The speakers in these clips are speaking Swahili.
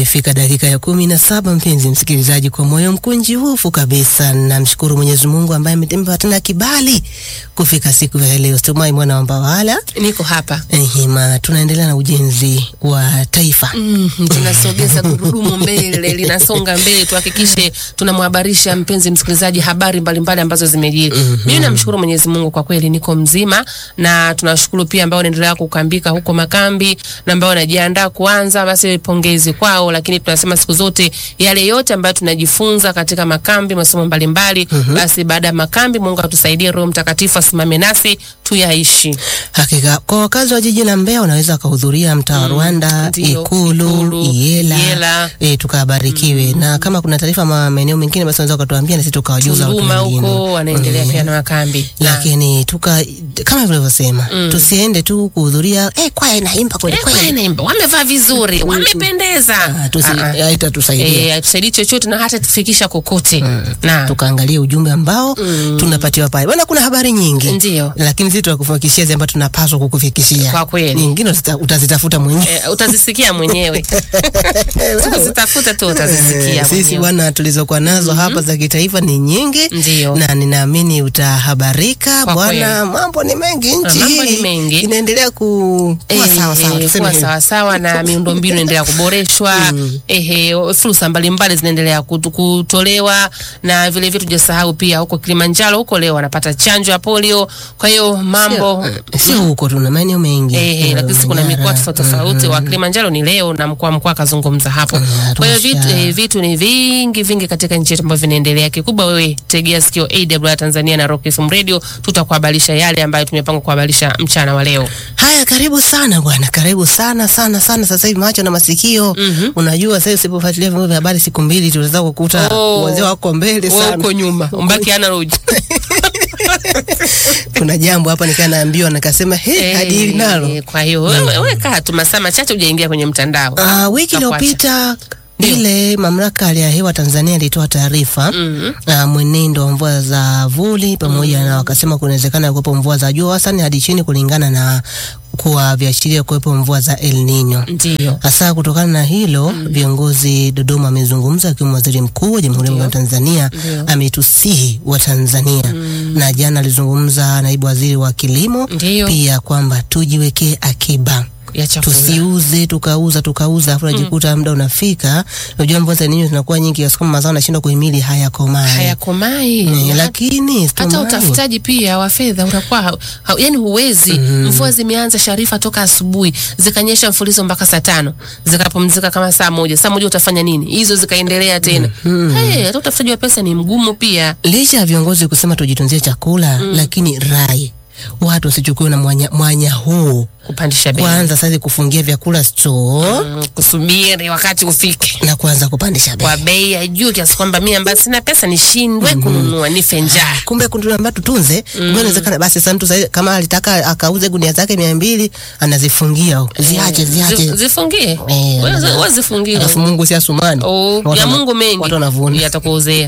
Imefika dakika ya kumi na saba mpenzi msikilizaji, kwa moyo mkunjufu kabisa namshukuru Mwenyezi Mungu ambaye ametempa tena kibali kufika siku ya leo. Stumai mwana wa Mbawala, niko hapa ehima, tunaendelea na ujenzi wa taifa mm, tunasogeza gurudumu mbele, linasonga mbele, tuhakikishe tunamhabarisha mpenzi msikilizaji habari mbalimbali ambazo zimejiri. mm -hmm. Mimi namshukuru Mwenyezi Mungu kwa kweli niko mzima, na tunashukuru pia ambao wanaendelea kukambika huko makambi na ambao wanajiandaa kuanza, basi pongezi kwao, lakini tunasema siku zote yale yote ambayo tunajifunza katika makambi, masomo mbalimbali, mm -hmm. basi baada ya makambi, Mungu atusaidie, Roho Mtakatifu asimame nasi tuyaishi. Hakika kwa wakazi wa jiji la Mbeya wanaweza wakahudhuria mtaa wa Rwanda, Ndio, Ikulu, Ikulu, Iela, Iela. e, tukabarikiwe na kama kuna taarifa ma- maeneo mengine basi wanaweza wakatuambia na sisi tukawajuza watu Tunduma wengine. huko wanaendelea pia na makambi na lakini tuka kama vilivyosema tusiende tu kuhudhuria eh, kwaya inaimba kweli Eh, kweli kweli, naimba, wamevaa vizuri, wamependeza. Ah, tusi- Ah, ah. haitatusaidia Eh, hatusaidii chochote na hata tufikisha kokote. Na tukaangalie ujumbe ambao tunapatiwa pale bwana. Kuna habari nyingi Ndio. lakini sisi tunakufikishia zile ambazo tunapaswa kukufikishia. Kwa kweli. nyingine utazita- utazitafuta mwenyewe. eh, utazisikia mwenyewe. Tukizitafuta tu utazisikia Eh, Sisi mwenyewe. bwana tulizokuwa nazo hapa za kitaifa ni nyingi, Ndio. na ninaamini utahabarika Kwa bwana. Mambo ni mengi, nchi mambo ni hii mengi. inaendelea ku- kuwa Eh, sawa sawa, eh, tuseme kuwa hivyo. sawa sawa na miundombinu inaendelea kuboreshwa ehe, fursa mbalimbali zinaendelea kutu- kutolewa na vile vile tujasahau pia huko Kilimanjaro huko leo wanapata chanjo ya polio. Kwa hiyo mambo Sio- sio huko, tuna maeneo mengi Eh, Eh, lakini kuna Manyara, mikoa tofauti tofauti. Wa Kilimanjaro ni leo na mkoa mkoa akazungumza hapo. Mm, Kwa hiyo vitu, Arusha. eh, vitu ni vingi vingi katika nchi yetu ambavyo vinaendelea. Kikubwa wewe tegea sikio AWR Tanzania na Rock FM Radio, tutakuhabarisha yale ambayo tumepanga kuhabarisha mchana wa leo. Haya, karibu sana bwana, karibu sana sana sana. Sasa hivi macho na masikio, unajua sasa usipofuatilia vyombo vya habari siku mbili, tunaweza kukuta Oh. wazee wako mbele Wewe sana. uko nyuma, umbaki analog. Kuna jambo hapa nikaa naambiwa, nikasema he, hadi hili nalo. Eh, Kwa hiyo wewe wewe kaa tu masaa machache hujaingia kwenye mtandao. Ah, wiki Tutakuacha. iliyopita Ndio. ile mamlaka ya hali ya hewa Tanzania ilitoa taarifa Mhm. ah, mwenendo wa mvua za vuli pamoja na wakasema kunawezekana kuwepo mvua za juu wastani hadi chini kulingana na kuwa viashiria kuwepo mvua za El Nino. Ndio. Hasa kutokana na hilo viongozi Dodoma amezungumza, akiwemo waziri mkuu wa Jamhuri ya Muungano wa Tanzania Ndio. ametusihi wa Tanzania na jana alizungumza naibu waziri wa kilimo Ndio. pia kwamba tujiwekee akiba Ya chakula. tusiuze tukauza tukauza afu najikuta muda unafika. Unajua mvua za ninyo zinakuwa nyingi kiasi kwamba mazao yanashindwa kuhimili hayakomae. Hayakomai. Eh, lakini hata stomai. utafutaji pia wa fedha unakuwa ha, ha, yani huwezi. Mvua zimeanza Sharifa toka asubuhi zikanyesha mfulizo mpaka saa tano zikapumzika kama saa moja. Saa moja utafanya nini? Hizo zikaendelea tena. Hey, hata utafutaji wa pesa ni mgumu pia. licha ya viongozi kusema tujitunzie chakula lakini rai watu wasichukue na mwanya, mwanya huu Kupandisha bei. kwanza sasa kufungia vyakula store Mm, kusubiri wakati ufike na kuanza kupandisha bei. kwa bei ya juu kiasi kwamba mimi ambaye sina pesa nishindwe kununua nife njaa. Kumbe kunduamba tutunze, kumbe inawezekana basi sasa mtu sasa kama alitaka akauze gunia zake mia mbili anazifungia huko. ziache ziache Zi- Zifungie. Eh, Wewe wana- wewe zifungie. alafu Mungu si asumani Oh, Watu ya wana- Mungu mengi. watu wanavuna Yatakuuzea.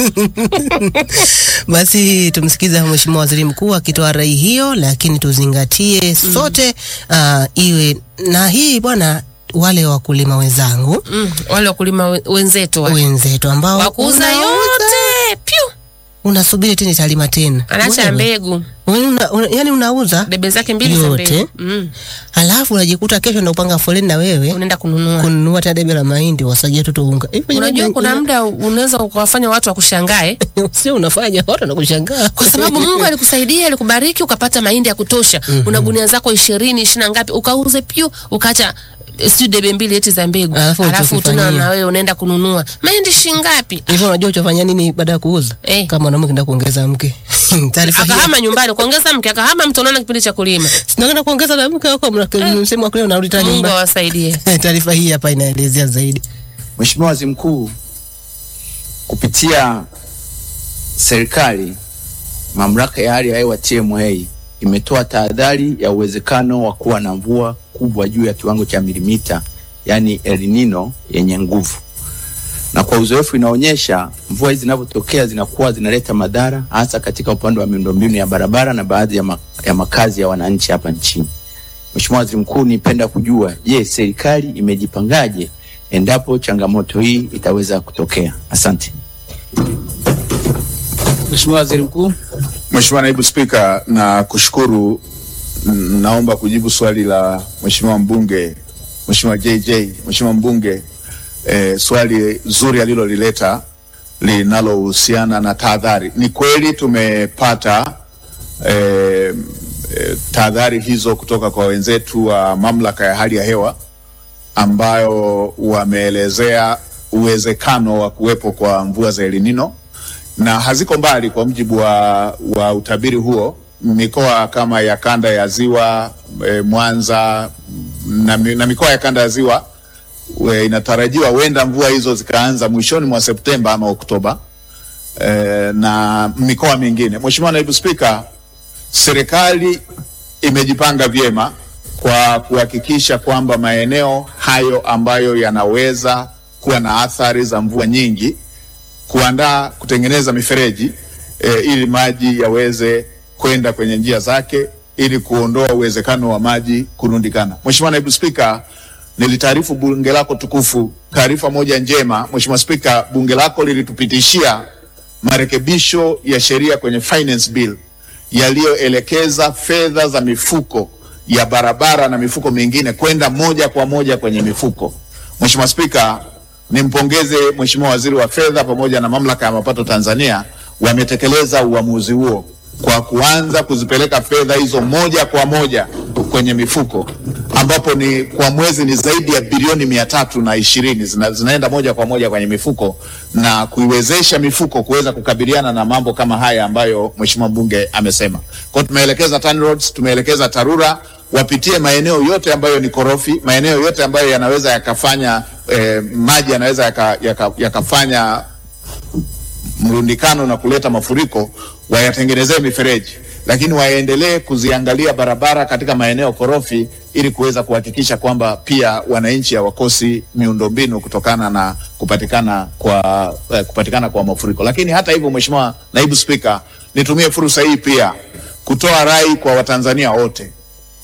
Basi tumsikize Mheshimiwa Waziri Mkuu akitoa rai hiyo, lakini tuzingatie sote uh, iwe na hii bwana, wale wakulima wenzangu Mm, wale wakulima we- wenzetu wale. wenzetu ambao wakuuza unauza, yote piu unasubiri tena italima tena, anaacha Wewe, mbegu una, una, yani unauza debe zake mbili za Yote. mbegu mm. halafu unajikuta kesho ndo upanga foleni na wewe unaenda kununua kununua tena debe la mahindi wasagia tu unga hivi. unajua jamani, kuna muda unaweza ukawafanya watu wakushangae sio unafanya watu wanakushangaa kwa sababu Mungu alikusaidia alikubariki ukapata mahindi ya kutosha una gunia zako ishirini ishirini na ngapi ukauze piu ukaacha eh, sijui debe mbili eti za mbegu Alafu alafu tena uchokifanyia. na wewe unaenda kununua mahindi shingapi hivyo. Unajua uchofanya nini baada ya kuuza? Eh. Kama mwanaume kenda kuongeza mke taarifa hii akahama nyumbani kuongeza mke akahama mtu unaona kipindi cha kulima Sinakwenda kuongeza na mke wako msemo wa kule unarudi tena Mungu nyumbani. awasaidie Taarifa hii hapa inaelezea zaidi. Mheshimiwa Waziri Mkuu, kupitia serikali, mamlaka ya hali ya hewa TMA imetoa tahadhari ya uwezekano wa kuwa na mvua kubwa juu ya kiwango cha milimita, yaani El Nino yenye nguvu, na kwa uzoefu inaonyesha mvua hizi zinavyotokea zinakuwa zinaleta madhara hasa katika upande wa miundombinu ya barabara na baadhi ya, ma ya makazi ya wananchi hapa nchini. Mheshimiwa Waziri Mkuu, nipenda kujua, je, serikali imejipangaje endapo changamoto hii itaweza kutokea. Asante. Mheshimiwa Waziri Mkuu. Mheshimiwa Naibu Spika, na kushukuru. N- Naomba kujibu swali la Mheshimiwa mbunge Mheshimiwa JJ, Mheshimiwa mbunge eh, swali zuri alilolileta linalohusiana na tahadhari. Ni kweli tumepata eh, eh, tahadhari hizo kutoka kwa wenzetu wa mamlaka ya hali ya hewa ambayo wameelezea uwezekano wa kuwepo kwa mvua za El Nino na haziko mbali. Kwa mujibu wa, wa utabiri huo, mikoa kama ya kanda ya ziwa e, Mwanza na, mi- na mikoa ya kanda ya ziwa e, inatarajiwa huenda mvua hizo zikaanza mwishoni mwa Septemba ama Oktoba e, na mikoa mingine. Mheshimiwa Naibu Spika, serikali imejipanga vyema kwa kuhakikisha kwamba maeneo hayo ambayo yanaweza kuwa na athari za mvua nyingi kuandaa kutengeneza mifereji e, ili maji yaweze kwenda kwenye njia zake ili kuondoa uwezekano wa maji kurundikana. Mheshimiwa Naibu Spika, nilitaarifu bunge lako tukufu taarifa moja njema. Mheshimiwa Spika, bunge lako lilitupitishia marekebisho ya sheria kwenye finance bill yaliyoelekeza fedha za mifuko ya barabara na mifuko mingine kwenda moja kwa moja kwenye mifuko. Mheshimiwa Spika, nimpongeze Mheshimiwa Waziri wa Fedha pamoja na Mamlaka ya Mapato Tanzania wametekeleza uamuzi huo kwa kuanza kuzipeleka fedha hizo moja kwa moja kwenye mifuko ambapo ni kwa mwezi ni zaidi ya bilioni mia tatu na ishirini zina, zinaenda moja kwa moja kwenye mifuko na kuiwezesha mifuko kuweza kukabiliana na mambo kama haya ambayo Mheshimiwa mbunge amesema. Kwa hiyo tumeelekeza TANROADS, tumeelekeza TARURA wapitie maeneo yote ambayo ni korofi, maeneo yote ambayo yanaweza yakafanya eh, maji yanaweza yaka, yaka, yakafanya mrundikano na kuleta mafuriko, wayatengenezee mifereji, lakini waendelee kuziangalia barabara katika maeneo korofi ili kuweza kuhakikisha kwamba pia wananchi hawakosi miundombinu kutokana na kupatikana kwa eh, kupatikana kwa mafuriko. Lakini hata hivyo, Mheshimiwa Naibu Spika, nitumie fursa hii pia kutoa rai kwa Watanzania wote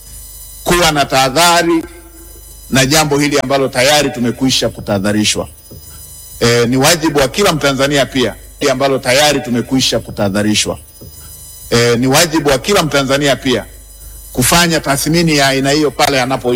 kuwa na tahadhari na jambo hili ambalo tayari tumekwisha kutahadharishwa. E, ni wajibu wa kila Mtanzania pia hili ambalo tayari tumekwisha kutahadharishwa. E, ni wajibu wa kila Mtanzania pia kufanya tathmini ya aina hiyo pale anapo